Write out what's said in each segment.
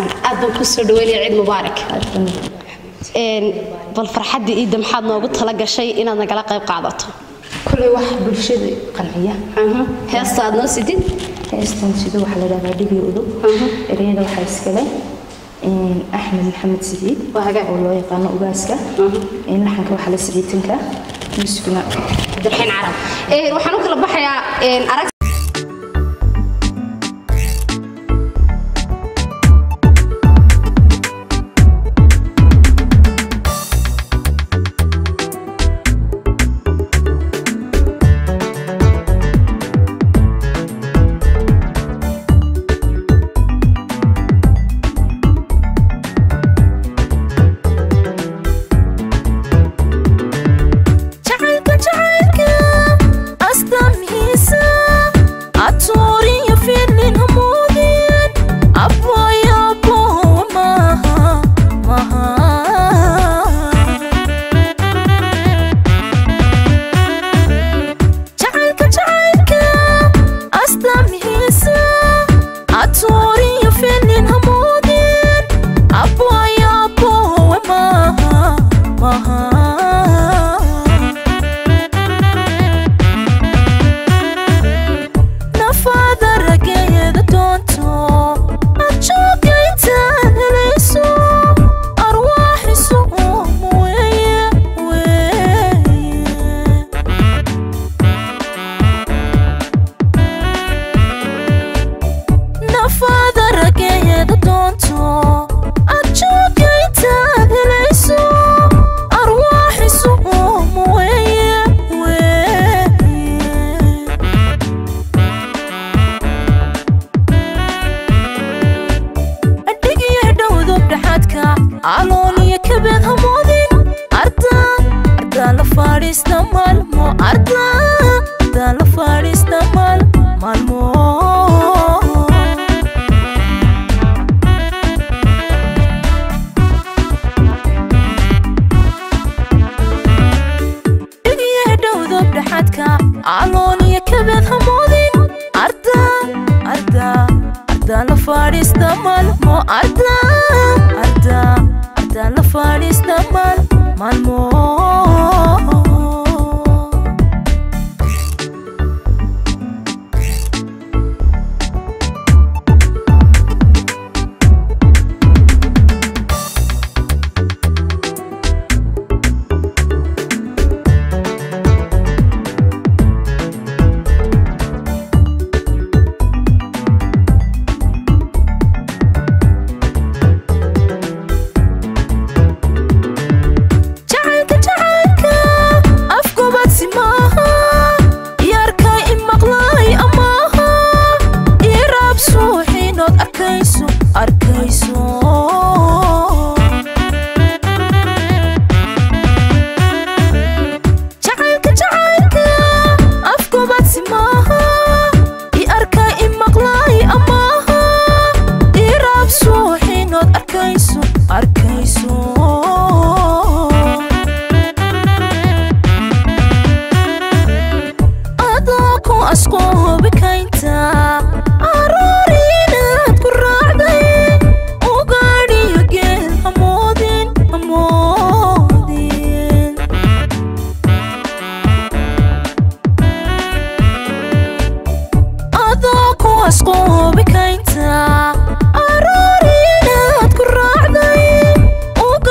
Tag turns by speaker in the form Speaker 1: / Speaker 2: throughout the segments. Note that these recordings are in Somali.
Speaker 1: wanaagsan aad baan ku soo dhaweynaya ciid mubaarak Een, bal farxadda ciidda maxaad noogu tala gashay inaad nagala qayb qaadato
Speaker 2: kuley wax bulshada qanciya
Speaker 1: heesta aad noo sidid
Speaker 2: heestan sida waxaa la dhahdaa dhibi udub ereyada waxaa iskale een, axmed maxamed sidiid
Speaker 1: Waa hagaag.
Speaker 2: oo loo yaqaano ugaaska een, laxanka waxaa la siciitinka musigna
Speaker 1: cabdiraxiin carab Een, waxaan u kala baxayaa een, arag
Speaker 3: jacaylka jacaylka astaamihiisa atuuriyo filin hamuudin abwayaabo maaha maaha jacaylka jacaylka astaamihiisa atuuriyo filin hamuudin abwayaabo maaha maaha nafaada rageeyada doonto ajoogaytaan helayso arwaaxisu uum weeye weeye nafaada rageeyada doonto ajoogaytaan helayso arwaaxisu uum weeye weeye adhigiyo dhowdub dhaxaadka calooliyo kabeed hamoodin arda ardaa la fadhiista maalmo arda ardaa la fadhiista maal maalmo dhigiyo dhowdub dhaxaadka calooliyo kabeed hamoodin arda arda arda la fadhiista maalmo arda arda arda la fadhiista maal maalmo jacaylka jacaylka afgubadsi maaha yarka i maqlay amaaha iraab suuxiinood arkayso arkayso jacaylka jacaylka afgubadsi maaha i arka i maqlay amaaha iraab suuxiinood arkayso arkayso adoo ku asqoobi kaynta aroor inaad ku raacday ugaadhiyo geel hamoodin hamoodin adoo ku asqoobi kaynta aroor inaad ku raacday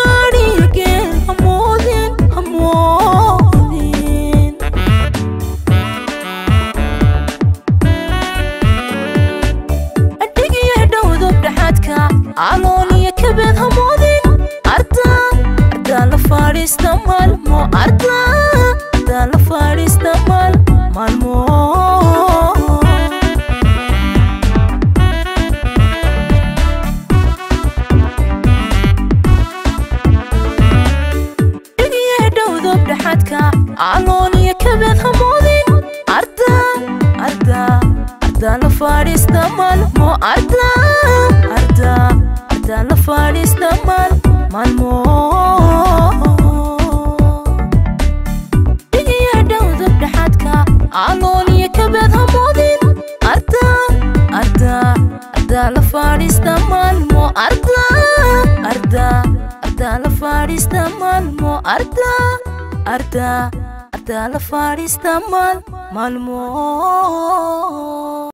Speaker 3: arda arda arda la fadhiista maalmo arda arda arda la fadhiista maal maalmo